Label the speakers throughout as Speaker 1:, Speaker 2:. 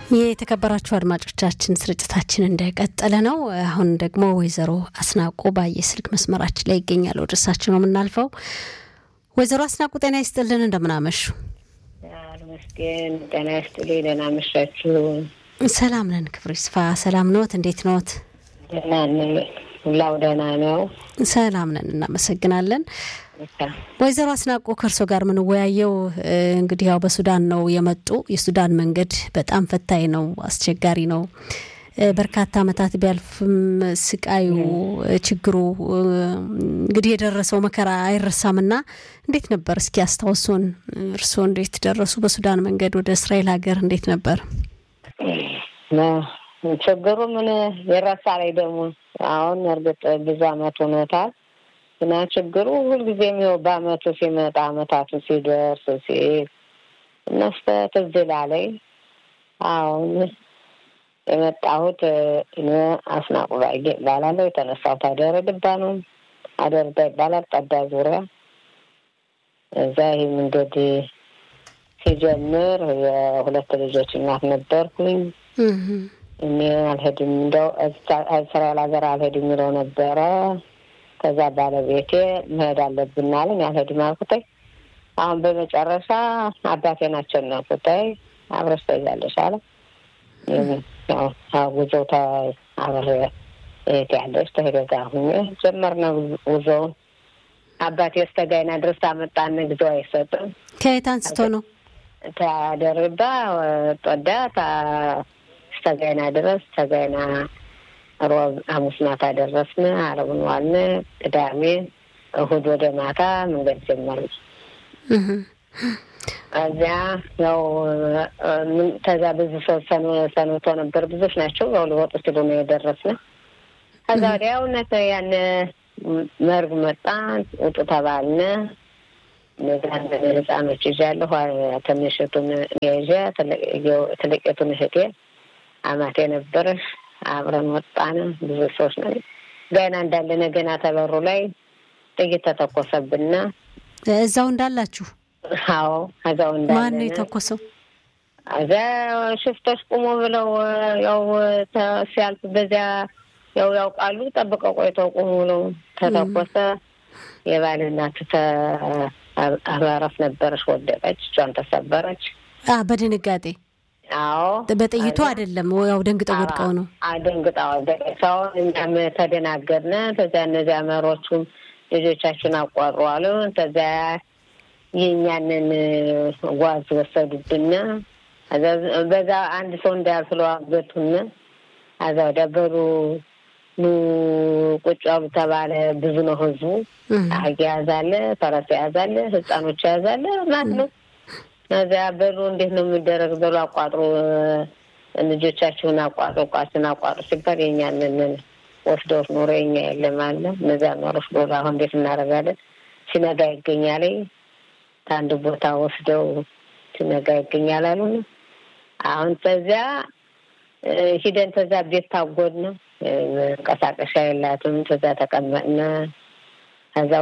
Speaker 1: የተከበራችሁ አድማጮቻችን ስርጭታችን እንደቀጠለ ነው። አሁን ደግሞ ወይዘሮ አስናቁ ባየ ስልክ መስመራችን ላይ ይገኛል። ወደ እሳቸው ነው የምናልፈው። ወይዘሮ አስናቁ ጤና ይስጥልን፣ እንደምናመሹ።
Speaker 2: መስገን ጤና ይስጥልኝ። ደህና መሻችሁ?
Speaker 1: ሰላም ነን፣ ክብሩ ይስፋ። ሰላም ኖት? እንዴት ኖት?
Speaker 2: ደህና ነን፣ ሁላው ደህና ነው።
Speaker 1: ሰላም ነን፣ እናመሰግናለን። ወይዘሮ አስናቁ ከእርሶ ጋር የምንወያየው እንግዲህ ያው በሱዳን ነው የመጡ። የሱዳን መንገድ በጣም ፈታኝ ነው፣ አስቸጋሪ ነው። በርካታ ዓመታት ቢያልፍም ስቃዩ፣ ችግሩ እንግዲህ የደረሰው መከራ አይረሳምና እንዴት ነበር? እስኪ አስታውሱን። እርስዎ እንዴት ደረሱ? በሱዳን መንገድ ወደ እስራኤል ሀገር እንዴት ነበር?
Speaker 2: ችግሩ ምን የረሳ ላይ ደግሞ አሁን እርግጥ ብዙ አመት ሆኖታል እና ችግሩ ሁልጊዜም ይኸው በአመቱ ሲመጣ አመታቱ ሲደርስ ሲል እነስተ ትዝ ይላለኝ። አሁን የመጣሁት እኔ አስናቁ ባየ እባላለሁ። የተነሳሁት አደረ ድባ ነው። አደርዳ ይባላል። ጠዳ ዙሪያ እዛ ይህ መንገድ ሲጀምር የሁለት ልጆች እናት ነበርኩኝ። እኔ አልሄድም እንደው እስራኤል ሀገር አልሄድም የሚለው ነበረ ከዛ ባለቤቴ መሄድ አለብን አለኝ። አልሄድም አልኩተኝ። አሁን በመጨረሻ አባቴን አሸነፍኩተኝ። አብረሽ ትሄጃለሽ አለ። ጉዞው አብሬ እህት ያለች ተሄደ ጋር ሁኜ ጀመርነው ጉዞውን። አባቴ እስከ ጋይና ድረስ አመጣን። ጊዜው አይሰጥም።
Speaker 1: ከየት አንስቶ ነው?
Speaker 2: ታደርባ ጦዳ እስከ ጋይና ድረስ ተጋይና ሮብ ሐሙስ ማታ ደረስን። አረቡን ዋልን። ቅዳሜ እሁድ ወደ ማታ መንገድ ጀመርን። እዚያ ያው ከዛ ብዙ ሰው ሰንብቶ ነበር። ብዙዎች ናቸው። ያው ሊወጡ ሲሉ ነው የደረስን። ከዛ ወዲያ እውነት ያን መርግ መጣ። ውጡ ተባልን። እነዛን ህፃኖች ይዣለሁ። ትንሽቱን ይዤ ትልቂቱን እህቴ አማቴ ነበረሽ አብረን ወጣን። ብዙ ሰዎች ነው ገና እንዳለን ገና ተበሩ ላይ ጥይት ተተኮሰብና
Speaker 1: እዛው እንዳላችሁ?
Speaker 2: አዎ እዛው እንዳለን።
Speaker 1: ማን ነው የተኮሰው?
Speaker 2: እዛ ሽፍቶች ቁሙ ብለው ያው ሲያልፍ በዚያ ያው ያውቃሉ። ጠብቀው ቆይተው ቁሙ ብለው ተተኮሰ። የባል እናት አባረፍ ነበረች፣ ወደቀች፣ እጇን ተሰበረች
Speaker 1: በድንጋጤ
Speaker 2: አዎ
Speaker 1: በጥይቱ አይደለም፣ ያው ደንግጠው ወድቀው ነው።
Speaker 2: ደንግጠው ሰው እኛም ተደናገርነ። ከዚያ እነዚያ መሮቹም ልጆቻችን አቋሩ አሉ። ከዚያ የእኛንን ጓዝ ወሰዱብን። በዛ አንድ ሰው እንዳያልፍለው አገቱን። አዛ ወዲያ በሉ ኑ ቁጭ አሉ ተባለ። ብዙ ነው ህዝቡ። አህያ ያዛለ፣ ፈረስ ያዛለ፣ ህፃኖች ያዛለ ማለት ነው። እዚያ በሉ እንዴት ነው የሚደረግ? በሉ አቋጥሮ ልጆቻችሁን አቋጥሮ እቃችሁን አቋጥሮ ሲባል የኛንን ወስደውት ኖሮ የኛ የለም አለ። እነዚያ ኖሮች ዶሮ አሁን እንዴት እናደርጋለን? ሲነጋ ይገኛል። ከአንድ ቦታ ወስደው ሲነጋ ይገኛል አሉ። አሁን ተዚያ ሂደን ተዛ ቤት ታጎድን። መንቀሳቀሻ የላትም። ተዛ ተቀመጥን። ከዛው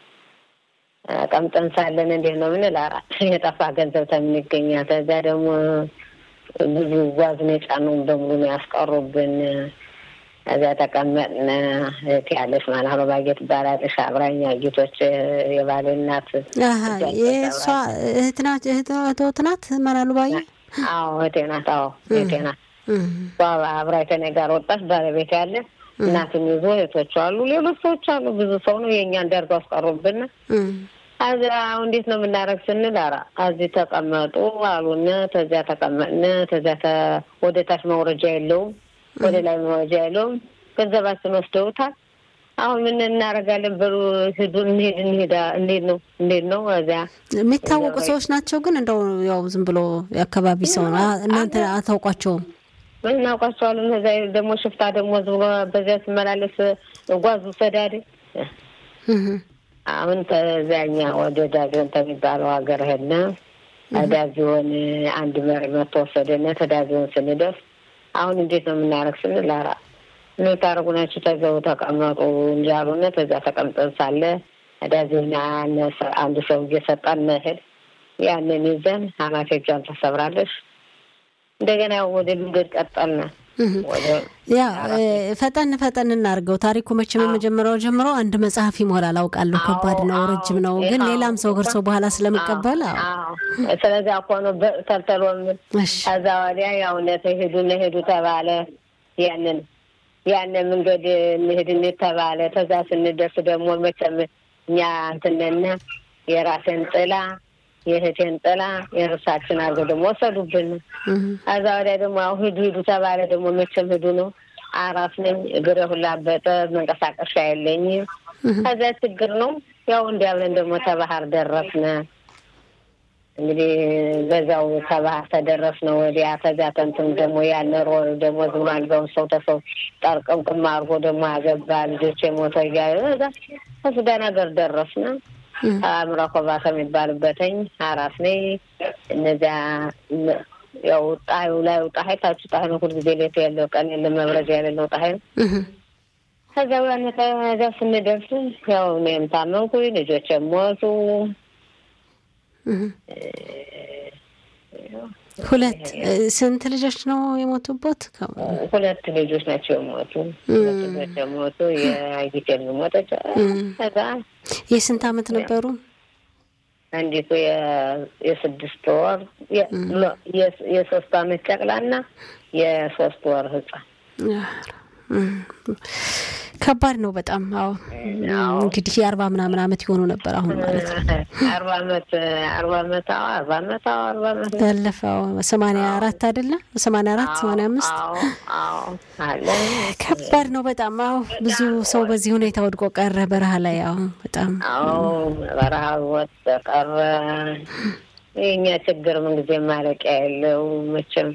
Speaker 2: ቀምጠን ሳለን እንዴት ነው ምንል አራት የጠፋ ገንዘብ ተምን ይገኛል። ከዚያ ደግሞ ብዙ ጓዝን የጫኑን በሙሉ ነው ያስቀሩብን። ከዚያ ተቀመጥን። እህት ያለች ማለት ባጌ ትባላለች። አብራኛ ጌቶች የባሌ እናት
Speaker 1: የእሷ እህት ናት። እህት ናት መላሉ ባየ?
Speaker 2: አዎ እህቴ ናት። አዎ እህቴ ናት። አብራ ከእኔ ጋር ወጣች። ባለቤት ያለ እናትን ይዞ እህቶች አሉ፣ ሌሎች ሰዎች አሉ። ብዙ ሰው ነው የእኛ እንዳርገው አስቀሩብን። አዚያ እንዴት ነው የምናደርግ ስንል ኧረ እዚህ ተቀመጡ አሉን። ተዚያ ተቀመጥን። ተዚያ ወደ ታች መውረጃ የለውም፣ ወደ ላይ መውረጃ የለውም። ገንዘባችን ወስደውታል። አሁን ምን እናደርጋለን? በሉ ሂዱ፣ እንሄድ እንሄዳ እንዴት ነው እንዴት ነው? እዚያ
Speaker 1: የሚታወቁ ሰዎች ናቸው። ግን እንደው ያው ዝም ብሎ የአካባቢ ሰው ነው። እናንተ አታውቋቸውም?
Speaker 2: ምን እናውቃቸዋለን? እዚያ ደግሞ ሽፍታ ደግሞ ዝም ብሎ በዚያ ሲመላለስ ጓዙ ሰዳድ አሁን ከዚያኛ ወደ ዳዚዮን ከሚባለው ሀገር ሄድን። ዳዚዮን አንድ መሪ መቶ ወሰደን። ከዳዚዮን ስንደርስ አሁን እንዴት ነው የምናደርግ ስንል ኧረ ምን ታደርጉ ናችሁ? ተዘው ተቀመጡ እንጂ አሉን። ተዚያ ተቀምጠን ሳለ ዳዚዮን አንድ ሰው እየሰጠን መሄድ ያንን ይዘን አማቴ እጇን ተሰብራለች። እንደገና ያው ወደ መንገድ ቀጠልና
Speaker 1: ያ ፈጠን ፈጠን እናድርገው። ታሪኩ መቼም የመጀመሪያው ጀምሮ አንድ መጽሐፍ ይሞላል አውቃለሁ። ከባድ ነው፣ ረጅም ነው። ግን ሌላም ሰው ከእርሶ በኋላ ስለምቀበል
Speaker 2: ስለዚያ እኮ ነው ተልተሎ ከዛ ወዲያ ያው ሄዱ ሄዱ ተባለ። ያንን ያንን መንገድ እንሂድ ተባለ። ከዛ ስንደርስ ደግሞ መቼም እኛ እንትንና የራሴን ጥላ የእህቴን ጥላ የእርሳችን አድርገው ደግሞ ወሰዱብን። ከዛ ወዲያ ደግሞ ያው ሂዱ ሂዱ ተባለ። ደግሞ መቼም ሂዱ ነው። አራስ ነኝ፣ እግሬ ሁላ አበጠ፣ መንቀሳቀሻ የለኝም። ከዛ ችግር ነው። ያው እንዲያ ብለን ደግሞ ተባህር ደረስነ። እንግዲህ በዛው ከባህር ተደረስነ ወዲያ። ከዚያ ተንትን ደግሞ ያነሮ ደግሞ ዝም አልጋውን ሰው ተሰው ጠርቅምቅም አድርጎ ደግሞ አገባ። ልጆች የሞተ እያለ እዛ ከሱዳን ሀገር ደረስነ። አእምሮ ኮባታ የሚባልበትኝ አራስ ነኝ። እነዚያ ያው ጣዩ ላይ ጣሀይ ታች ጣሀይ ነው። ሁልጊዜ ሌት ያለው ቀን የለ መብረጃ ያለለው ጣሀይ ነው። ከዚያ በኋላ ከዚያ ስንደርስ ያው እኔም ታመምኩኝ፣ ልጆች ሞቱ።
Speaker 1: ሁለት ስንት ልጆች ነው የሞቱበት?
Speaker 2: ሁለት ልጆች ናቸው የሞቱ። ሁለት ልጆች የሞቱ የጊቴል ሞተች። ከዛ
Speaker 1: የስንት አመት ነበሩ?
Speaker 2: አንዲቱ የስድስት ወር የሶስት አመት ጨቅላና የሶስት ወር ህፃን
Speaker 1: ከባድ ነው በጣም። አዎ እንግዲህ የአርባ ምናምን አመት የሆኑ ነበር አሁን ማለት ነው።
Speaker 2: አርባ አመት አርባ አመት አዎ አርባ አመት አዎ አርባ አመት
Speaker 1: ያለፈው ሰማንያ አራት አይደለ? ሰማንያ አራት ሰማንያ አምስት ከባድ ነው በጣም። አዎ ብዙ ሰው በዚህ ሁኔታ ወድቆ ቀረ በረሃ ላይ። አዎ በጣም
Speaker 2: አዎ በረሃ ወጥ ቀረ። የእኛ ችግር ምንጊዜ ማለቂያ የለው መቼም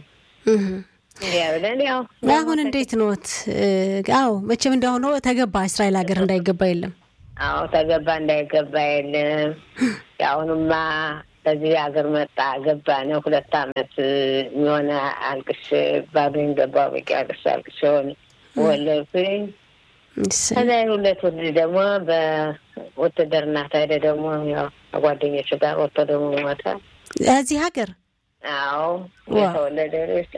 Speaker 1: አሁን እንዴት ኖት? አዎ መቼም እንዳሁኖ ተገባ እስራኤል ሀገር እንዳይገባ የለም።
Speaker 2: አዎ ተገባ እንዳይገባ የለም። የአሁኑማ በዚህ ሀገር መጣ ገባ ነው። ሁለት አመት የሆነ አልቅሽ ባዶኝ ገባ በቂ አልቅሽ አልቅሽ ሆን ወለድኩኝ። ከዛ ሁለት ወልድ ደግሞ በውትድርና ታሄደ ደግሞ ያው ከጓደኞቹ ጋር ወጥቶ ደግሞ ሞተ
Speaker 1: እዚህ ሀገር
Speaker 2: አዎ የተወለደ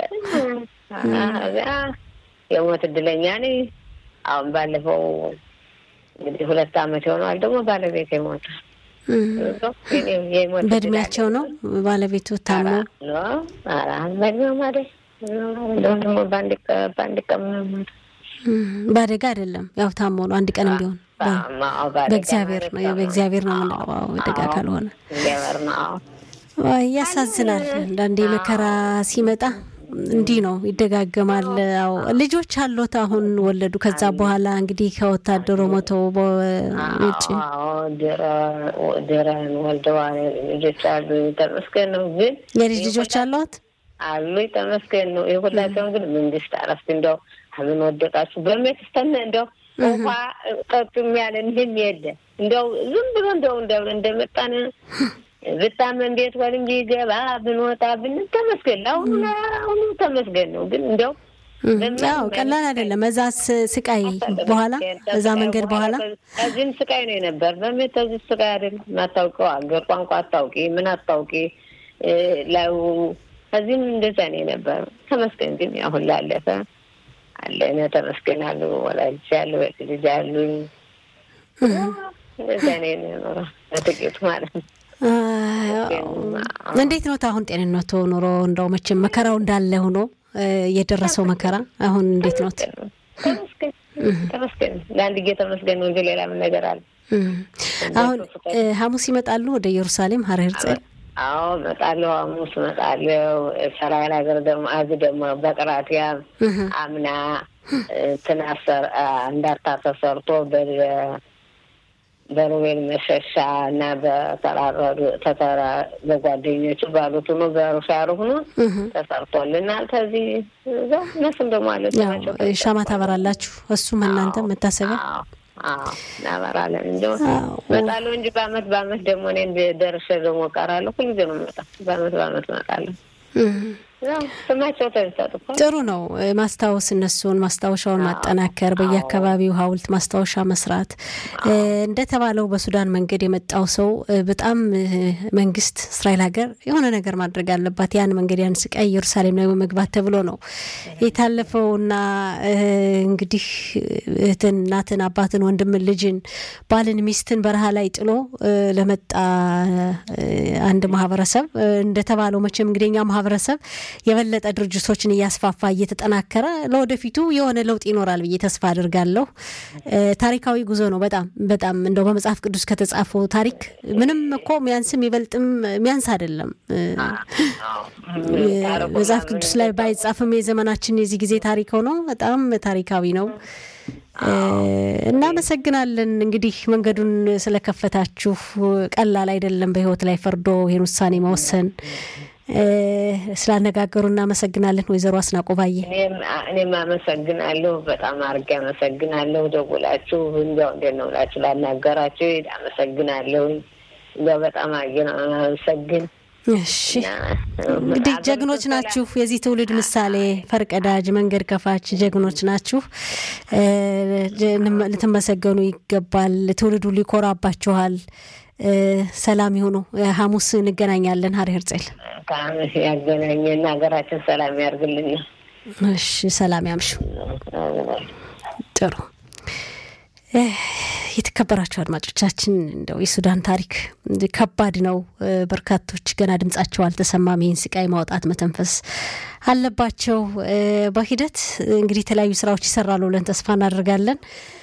Speaker 2: እዚያ የሞት እድለኛ ነኝ። አሁን ባለፈው እንግዲህ ሁለት አመት የሆነዋል ደግሞ ባለቤት የሞተ
Speaker 1: በእድሜያቸው ነው ባለቤቱ ታሞ
Speaker 2: በእድሜው ማለት ደግሞ በአንድ ቀን
Speaker 1: በአደጋ አይደለም ያው ታሞ ነው አንድ ቀንም ቢሆን በእግዚአብሔር ነው በእግዚአብሔር ነው የምንለው አደጋ ካልሆነ ያሳዝናል። አንዳንዴ መከራ ሲመጣ እንዲህ ነው ይደጋገማል። ያው ልጆች አሎት አሁን ወለዱ። ከዛ በኋላ እንግዲህ ከወታደሩ ሞተው በውጭ
Speaker 2: ድረን ወልደዋል። ልጆች አሉ። ተመስገን ነው። ግን
Speaker 1: የልጅ ልጆች አለዎት?
Speaker 2: አሉ። ተመስገን ነው። የሁላቸውን ግን መንግስት አረፍት እንደው አምን ወደቃችሁ በሜት ስተነ እንደው ውሃ ጠጡም ያለን ይህም የለ እንደው ዝም ብሎ እንደው እንደመጣን ብታመን ቤት ወል እንጂ ገባ ብንወጣ ብን ተመስገን ለአሁኑ አሁኑ ተመስገን ነው። ግን እንደው
Speaker 1: ያው ቀላል አይደለም። እዛ ስቃይ በኋላ እዛ መንገድ በኋላ
Speaker 2: እዚህም ስቃይ ነው የነበር። በሜት እዚህ ስቃይ አይደለም። ማታውቀው አገር ቋንቋ አታውቂ ምን አታውቂ ላዩ እዚህም እንደዛ ነው የነበር። ተመስገን ግን አሁን ላለፈ አለነ ተመስገን አሉ ወላጅ አሉ ልጅ አሉኝ። እንደዛ ነው የኖረው በጥቂቱ ማለት ነው።
Speaker 1: እንዴት ነው አሁን ጤንነቱ ኑሮ? እንደው መቼም መከራው እንዳለ ሆኖ የደረሰው መከራ አሁን እንዴት ነው?
Speaker 2: ተመስገን ለአንድ ጊዜ ተመስገን ነው እንጂ ሌላ ምን ነገር አለ?
Speaker 1: አሁን ሐሙስ ይመጣሉ ወደ ኢየሩሳሌም ሀረ ሄርጽል?
Speaker 2: አዎ እመጣለሁ። ሐሙስ እመጣለሁ። እስራኤል ሀገር ደግሞ አዚ ደግሞ በቅራትያ አምና ትናሰር እንዳርታ ተሰርቶ በሩቤል መሸሻ እና በተራረዱ ተተራ በጓደኞቹ ባሉት ሆኖ በሩሻሩ ሆኖ ተሰርቶልናል። ከዚህ እነሱም ደግሞ አለ
Speaker 1: ሻማ ታበራላችሁ። እሱም እናንተ መታሰቢያ
Speaker 2: እናበራለን እንጂ እመጣለሁ እንጂ በአመት በአመት ደግሞ እኔ ደርሼ ደግሞ እቀራለሁ። ሁልጊዜ ነው የምመጣው። በአመት በአመት እመጣለሁ። ስማቸው ተሰጡ
Speaker 1: ጥሩ ነው። ማስታወስ እነሱን ማስታወሻውን ማጠናከር፣ በየአካባቢው ሐውልት ማስታወሻ መስራት። እንደተባለው በሱዳን መንገድ የመጣው ሰው በጣም መንግስት እስራኤል ሀገር የሆነ ነገር ማድረግ አለባት። ያን መንገድ ያን ስቃይ ኢየሩሳሌም ላይ መግባት ተብሎ ነው የታለፈውና እንግዲህ እህትን፣ እናትን፣ አባትን፣ ወንድምን፣ ልጅን፣ ባልን፣ ሚስትን በረሃ ላይ ጥሎ ለመጣ አንድ ማህበረሰብ እንደተባለው መቼም እንግዲህ እኛ ማህበረሰብ የበለጠ ድርጅቶችን እያስፋፋ እየተጠናከረ ለወደፊቱ የሆነ ለውጥ ይኖራል ብዬ ተስፋ አድርጋለሁ። ታሪካዊ ጉዞ ነው። በጣም በጣም እንደው በመጽሐፍ ቅዱስ ከተጻፈው ታሪክ ምንም እኮ ሚያንስም ይበልጥም ሚያንስ አይደለም። መጽሐፍ ቅዱስ ላይ ባይጻፍም የዘመናችን የዚህ ጊዜ ታሪክ ሆኖ በጣም ታሪካዊ ነው። እናመሰግናለን። እንግዲህ መንገዱን ስለከፈታችሁ ቀላል አይደለም። በህይወት ላይ ፈርዶ ይህን ውሳኔ መወሰን ስላነጋገሩ እናመሰግናለን። ወይዘሮ አስናቆባዬ
Speaker 2: እኔም አመሰግናለሁ። በጣም አድርጌ አመሰግናለሁ። ደውላችሁ እንዲያው እንዴት ነው ብላችሁ ላናገራችሁ አመሰግናለሁ። እንዲያው በጣም አድርጌ ነው አመሰግን
Speaker 1: እሺ እንግዲህ ጀግኖች ናችሁ። የዚህ ትውልድ ምሳሌ ፈርቀዳጅ፣ መንገድ ከፋች ጀግኖች ናችሁ። ልትመሰገኑ ይገባል። ትውልዱ ሊኮራባችኋል። ሰላም ይሁኑ። ሐሙስ እንገናኛለን። ሀሪ ህርጽል
Speaker 2: ያገናኘን ሀገራችን ሰላም ያርግልን።
Speaker 1: እሺ ሰላም ያምሹ። ጥሩ የተከበራቸው አድማጮቻችን እንደው የሱዳን ታሪክ ከባድ ነው። በርካቶች ገና ድምጻቸው አልተሰማም። ይህን ስቃይ ማውጣት መተንፈስ አለባቸው። በሂደት እንግዲህ የተለያዩ ስራዎች ይሰራሉ ብለን ተስፋ እናደርጋለን።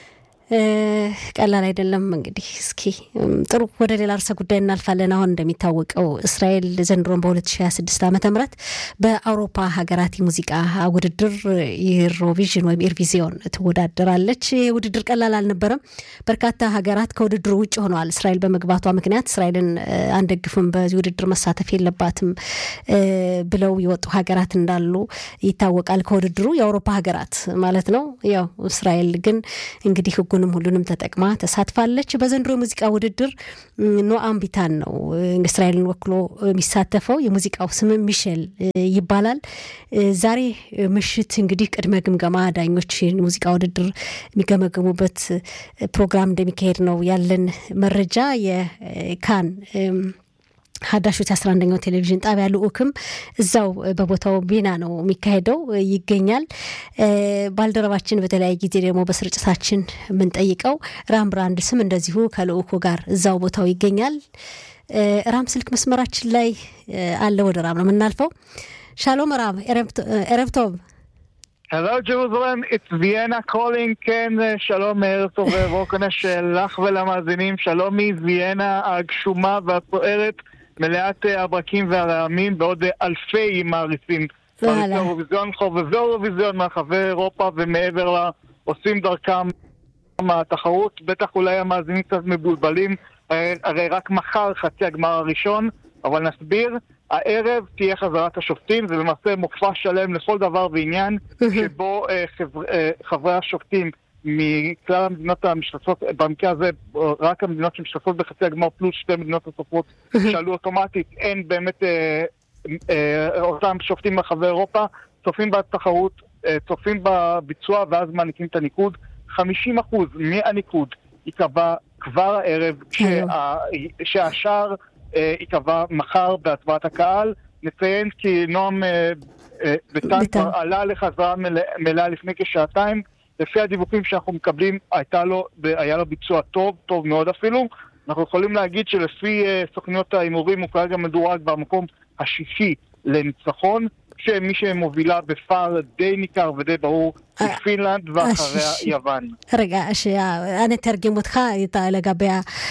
Speaker 1: ቀላል አይደለም። እንግዲህ እስኪ ጥሩ ወደ ሌላ ርዕሰ ጉዳይ እናልፋለን። አሁን እንደሚታወቀው እስራኤል ዘንድሮን በ2026 ዓመተ ምህረት በአውሮፓ ሀገራት የሙዚቃ ውድድር ኢሮቪዥን ወይም ኢርቪዚዮን ትወዳደራለች። ይህ ውድድር ቀላል አልነበረም። በርካታ ሀገራት ከውድድሩ ውጭ ሆነዋል። እስራኤል በመግባቷ ምክንያት እስራኤልን አንደግፍም፣ በዚህ ውድድር መሳተፍ የለባትም ብለው የወጡ ሀገራት እንዳሉ ይታወቃል። ከውድድሩ የአውሮፓ ሀገራት ማለት ነው። ያው እስራኤል ግን እንግዲህ ህጉንም ሁሉንም ተጠቅማ ተሳትፋለች። በዘንድሮ የሙዚቃ ውድድር ኖአም ቢታን ነው እስራኤልን ወክሎ የሚሳተፈው። የሙዚቃው ስም ሚሼል ይባላል። ዛሬ ምሽት እንግዲህ ቅድመ ግምገማ ዳኞች ሙዚቃ ውድድር የሚገመገሙበት ፕሮግራም እንደሚካሄድ ነው ያለን መረጃ የካን ሀዳሾች አስራ አንደኛው ቴሌቪዥን ጣቢያ ልኡክም እዛው በቦታው ቤና ነው የሚካሄደው ይገኛል። ባልደረባችን በተለያየ ጊዜ ደግሞ በስርጭታችን የምንጠይቀው ራም ብራንድ ስም እንደዚሁ ከልኡኩ ጋር እዛው ቦታው ይገኛል። ራም ስልክ መስመራችን ላይ አለ። ወደ ራም ነው የምናልፈው። ሻሎም ራም ኤረብቶብ
Speaker 3: Hello Jerusalem, it's Vienna calling, כן, שלום, ערב טוב ובוקר שלך ולמאזינים, שלום מוויאנה הגשומה והסוערת, מלאת הברקים והרעמים, ועוד אלפי מעריצים. האירוויזיון, חובבי האירוויזיון מרחבי אירופה ומעבר לה, עושים דרכם התחרות, בטח אולי המאזינים קצת מבולבלים, הרי רק מחר חצי הגמר הראשון, אבל נסביר. הערב תהיה חזרת השופטים, זה למעשה מופע שלם לכל דבר ועניין, שבו אה, חבר, אה, חברי השופטים מכלל המדינות המשתתפות, במקרה הזה רק המדינות שמשתתפות בחצי הגמר פלוס שתי מדינות נוספות שעלו אוטומטית, אין באמת אה, אה, אותם שופטים ברחבי אירופה, צופים בתחרות, אה, צופים בביצוע ואז מעניקים את הניקוד. 50% מהניקוד ייקבע כבר הערב, שה, שהשאר ייקבע מחר בהצבעת הקהל. נציין כי נועם ביטן כבר עלה לחזרה מלאה לפני כשעתיים. לפי הדיווחים שאנחנו מקבלים, הייתה לו, היה לו ביצוע טוב, טוב מאוד אפילו. אנחנו יכולים להגיד שלפי סוכניות ההימורים הוא כרגע מדורג במקום השישי לניצחון, שמי שמובילה בפער די ניכר ודי ברור היא פינלנד ואחריה יוון.
Speaker 1: רגע, אני אתרגם אותך לגבי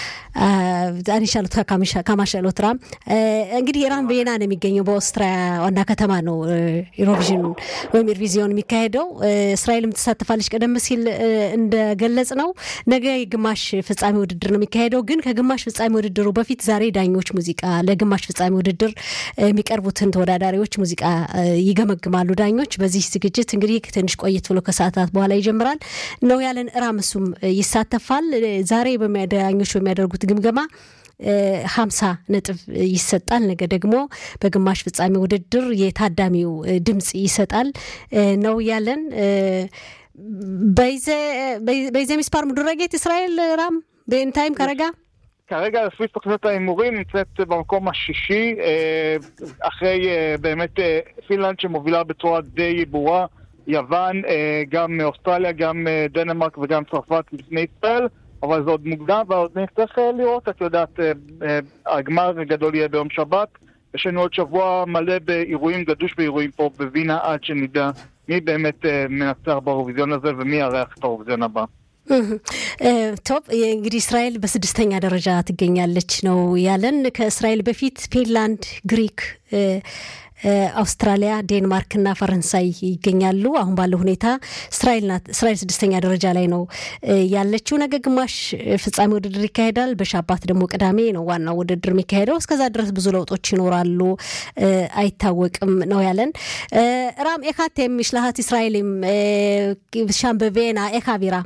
Speaker 1: እኔ ሻሉት ከማ ሻሎት ራም እንግዲህ ኢራን ቬና ነው የሚገኘው በኦስትሪያ ዋና ከተማ ነው ኢሮቪዥን ወይም ኢርቪዚዮን የሚካሄደው እስራኤልም ትሳተፋለች ቀደም ሲል እንደገለጽ ነው ነገ የግማሽ ፍጻሜ ውድድር ነው የሚካሄደው ግን ከግማሽ ፍጻሜ ውድድሩ በፊት ዛሬ ዳኞች ሙዚቃ ለግማሽ ፍጻሜ ውድድር የሚቀርቡትን ተወዳዳሪዎች ሙዚቃ ይገመግማሉ ዳኞች በዚህ ዝግጅት እንግዲህ ትንሽ ቆየት ብሎ ከሰዓታት በኋላ ይጀምራል ነው ያለን ራም እሱም ይሳተፋል ዛሬ ዳኞች በሚያደርጉት ግምገማ ሀምሳ ነጥብ ይሰጣል። ነገ ደግሞ በግማሽ ፍጻሜ ውድድር የታዳሚው ድምፅ ይሰጣል ነው ያለን። באיזה מספר מדורגת ישראל, רם? בינתיים כרגע?
Speaker 3: כרגע לפי תוכניות ההימורים נמצאת במקום השישי, אחרי באמת פינלנד שמובילה בצורה די ברורה, יוון, גם אוסטרליה, גם דנמרק וגם צרפת לפני ישראל, אבל זה עוד מוקדם ועוד נצטרך לראות, את יודעת, הגמר הגדול יהיה ביום שבת, יש לנו עוד שבוע מלא באירועים, גדוש באירועים פה בווינה עד שנדע מי באמת מנצח באירוויזיון הזה ומי יארח את האירוויזיון הבא.
Speaker 1: ቶፕ እንግዲህ እስራኤል በስድስተኛ ደረጃ ትገኛለች ነው ያለን። ከእስራኤል በፊት ፊንላንድ፣ ግሪክ፣ አውስትራሊያ፣ ዴንማርክ እና ፈረንሳይ ይገኛሉ። አሁን ባለው ሁኔታ እስራኤል ናት። እስራኤል ስድስተኛ ደረጃ ላይ ነው ያለችው። ነገ ግማሽ ፍጻሜ ውድድር ይካሄዳል። በሻባት ደግሞ ቅዳሜ ነው ዋናው ውድድር የሚካሄደው። እስከዛ ድረስ ብዙ ለውጦች ይኖራሉ፣ አይታወቅም ነው ያለን። ራም ኤካቴም משלחת ישראלים שם בווינה, איך האווירה?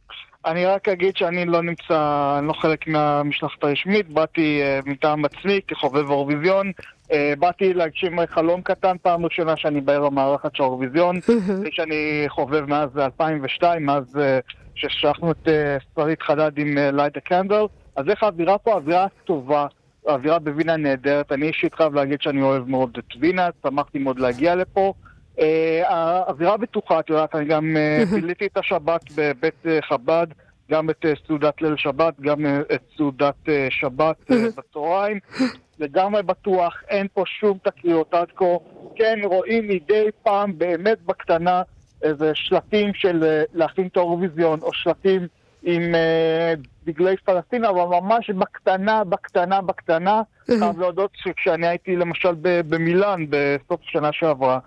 Speaker 3: אני רק אגיד שאני לא נמצא, אני לא חלק מהמשלחת הרשמית, באתי uh, מטעם עצמי כחובב האירוויזיון. Uh, באתי להגשים חלום קטן, פעם ראשונה שאני בערב המערכת של האירוויזיון, כפי שאני חובב מאז 2002, מאז uh, ששלחנו את uh, שרית חדד עם ליידה uh, קנדל. אז איך האווירה פה? האווירה טובה. האווירה בווינה נהדרת. אני אישית חייב להגיד שאני אוהב מאוד את וינה, שמחתי מאוד להגיע לפה. Uh, האווירה בטוחה, את יודעת, אני גם uh, ביליתי את השבת בבית uh, חב"ד, גם את uh, סעודת ליל שבת, גם uh, את סעודת uh, שבת uh, בצהריים. לגמרי בטוח, אין פה שום תקריות עד כה. כן, רואים מדי פעם, באמת בקטנה, איזה שלטים של uh, להכין את האירוויזיון, או שלטים עם uh, דגלי פלסטין, אבל ממש בקטנה, בקטנה, בקטנה. חייב להודות שכשאני הייתי למשל במילאן בסוף השנה שעברה,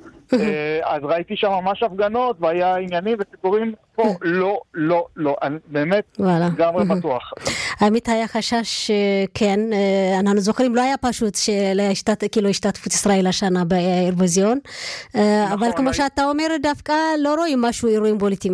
Speaker 3: אז ראיתי שם ממש הפגנות והיה עניינים וסיפורים פה לא, לא, לא, אני באמת לגמרי בטוח.
Speaker 1: האמת היה חשש, כן, אנחנו זוכרים, לא היה פשוט כאילו השתתפות ישראל השנה באירוויזיון, אבל כמו שאתה אומר, דווקא לא רואים משהו אירועים פוליטיים.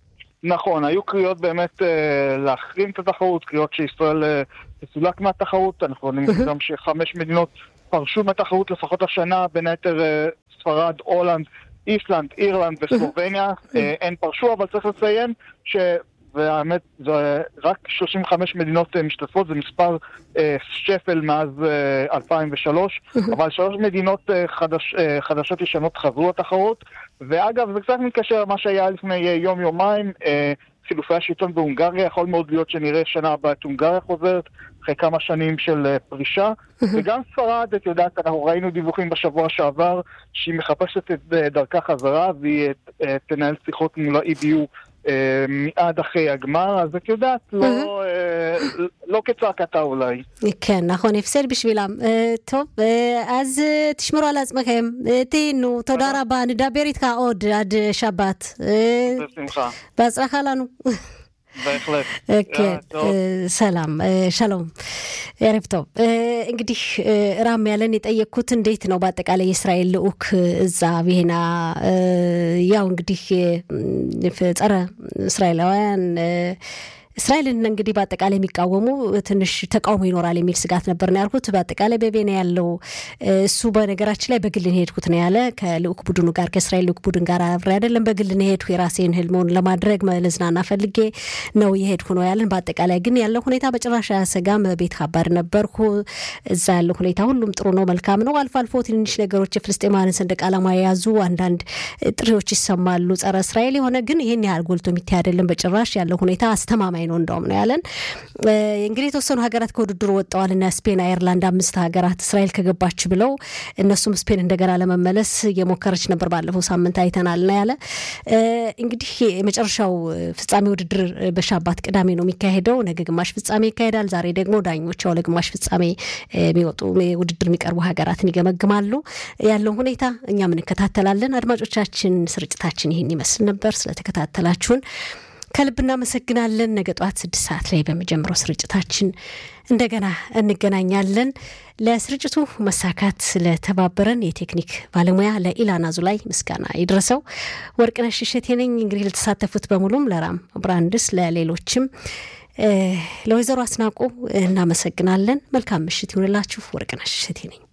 Speaker 3: נכון, היו קריאות באמת אה, להחרים את התחרות, קריאות שישראל אה, תסולק מהתחרות, אנחנו יודעים גם שחמש מדינות פרשו מהתחרות לפחות השנה, בין היתר אה, ספרד, הולנד, איסלנד, אירלנד וסלובניה, אה, הן פרשו, אבל צריך לציין ש... והאמת, זה רק 35 מדינות משתתפות, זה מספר אה, שפל מאז אה, 2003, אבל שלוש מדינות אה, חדש, אה, חדשות ישנות חזרו לתחרות, ואגב, זה קצת מתקשר למה שהיה לפני יום-יומיים, אה, חילופי השלטון בהונגריה, יכול מאוד להיות שנראה שנה הבאה את הונגריה חוזרת, אחרי כמה שנים של uh, פרישה. וגם ספרד, את יודעת, אנחנו ראינו דיווחים בשבוע שעבר, שהיא מחפשת את uh, דרכה חזרה, והיא uh, תנהל שיחות מול ה-EBU uh, מיד אחרי הגמר, אז את יודעת, לא, uh, לא כצעקתה אולי.
Speaker 1: כן, נכון, הפסד בשבילם. Uh, טוב, uh, אז uh, תשמרו על עצמכם, uh, תהנו, תודה רבה, נדבר איתך עוד עד uh, שבת.
Speaker 3: בשמחה.
Speaker 1: בהצלחה לנו.
Speaker 3: בהחלט.
Speaker 1: כן, ሰላም ሻሎም ያሬብ ቶብ እንግዲህ ራም ያለን የጠየቅኩት እንዴት ነው በአጠቃላይ የእስራኤል ልዑክ እዛ ቪሄና ያው እንግዲህ ጸረ እስራኤላውያን እስራኤልን እንግዲህ በአጠቃላይ የሚቃወሙ ትንሽ ተቃውሞ ይኖራል የሚል ስጋት ነበር ነው ያልኩት። በአጠቃላይ በቬና ያለው እሱ በነገራችን ላይ በግል ነው የሄድኩት ነው ያለ ከልዑክ ቡድኑ ጋር ከእስራኤል ልዑክ ቡድን ጋር አብሬ አይደለም፣ በግል ነው የሄድኩ የራሴን ህልመውን ለማድረግ ለዝናና ፈልጌ ነው የሄድኩ ነው ያለን። በአጠቃላይ ግን ያለው ሁኔታ በጭራሽ አያሰጋም። ቤት ከባድ ነበርኩ። እዛ ያለው ሁኔታ ሁሉም ጥሩ ነው፣ መልካም ነው። አልፎ አልፎ ትንንሽ ነገሮች የፍልስጤማንን ሰንደቅ ዓላማ የያዙ አንዳንድ ጥሪዎች ይሰማሉ፣ ጸረ እስራኤል የሆነ ግን ይህን ያህል ጎልቶ የሚታይ አይደለም በጭራሽ። ያለው ሁኔታ አስተማማኝ ነው እንደውም ነው ያለን። እንግዲህ የተወሰኑ ሀገራት ከውድድሩ ወጥተዋል እና ስፔን፣ አየርላንድ አምስት ሀገራት እስራኤል ከገባች ብለው እነሱም ስፔን እንደገና ለመመለስ እየሞከረች ነበር። ባለፈው ሳምንት አይተናል ነው ያለ። እንግዲህ የመጨረሻው ፍጻሜ ውድድር በሻባት ቅዳሜ ነው የሚካሄደው። ነገ ግማሽ ፍጻሜ ይካሄዳል። ዛሬ ደግሞ ዳኞች ያው ለግማሽ ፍጻሜ የሚወጡ ውድድር የሚቀርቡ ሀገራትን ይገመግማሉ። ያለውን ሁኔታ እኛም እንከታተላለን። አድማጮቻችን፣ ስርጭታችን ይህን ይመስል ነበር። ስለተከታተላችሁን ከልብ እናመሰግናለን። ነገ ጠዋት ስድስት ሰዓት ላይ በሚጀምረው ስርጭታችን እንደገና እንገናኛለን። ለስርጭቱ መሳካት ለተባበረን የቴክኒክ ባለሙያ ለኢላና ዙላይ ምስጋና ይድረሰው። ወርቅነሽ እሸቴ ነኝ። እንግዲህ ለተሳተፉት በሙሉም ለራም ብራንድስ፣ ለሌሎችም ለወይዘሮ አስናቁ እናመሰግናለን። መልካም ምሽት ይሁንላችሁ። ወርቅነሽ እሸቴ ነኝ።